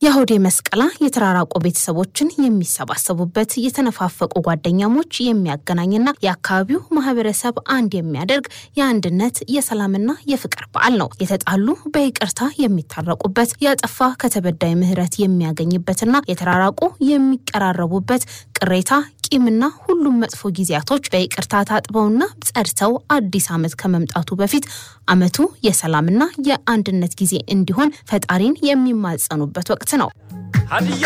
የአሁዴ መስቀላ የተራራቁ ቤተሰቦችን የሚሰባሰቡበት የተነፋፈቁ ጓደኛሞች የሚያገናኝና የአካባቢው ማህበረሰብ አንድ የሚያደርግ የአንድነት የሰላምና የፍቅር በዓል ነው። የተጣሉ በይቅርታ የሚታረቁበት፣ ያጠፋ ከተበዳይ ምሕረት የሚያገኝበትና የተራራቁ የሚቀራረቡበት ቅሬታ ቂምና ሁሉም መጥፎ ጊዜያቶች በይቅርታ ታጥበውና ጸድተው አዲስ ዓመት ከመምጣቱ በፊት ዓመቱ የሰላምና የአንድነት ጊዜ እንዲሆን ፈጣሪን የሚማጸኑበት ወቅት ነው።